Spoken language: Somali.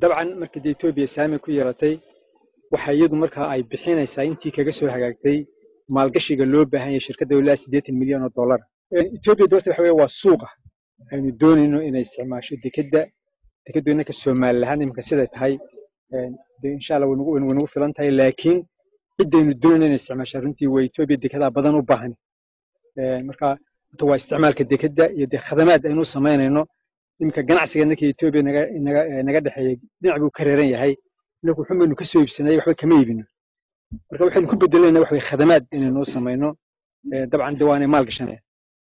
dabcan markii dee etoobiya saami ku yeelatay waxa iyadu markaa ay bixinaysaa intii kaga soo hagaagtay maalgashiga loo baahan yahay shirkadda ilaa siddeetan milyan oo dollar etoobiya doorta waxa weeye waa suuqa aynu doonayno inay isticmaasho dekedda dekeddu innanka somalilahaan iminka siday tahay de insha allah way nagu filan tahay laakiin ciddaynu doonayno inay isticmaasho runtii waa etoobiya dekedaa badan u baahan marka horta waa isticmaalka dekedda iyo dee khadamaad aynu samaynayno iminka ganacsiga innanka etoobiya naga naga naga dhexeeya dhinac buu ka reeran yahay innaku wuxun baynu ka soo iibsanay waxba kama iibino marka waxaynu ku bedelayna wax way khadamaad inaynuu samayno dabcan de waanay maal gashanaya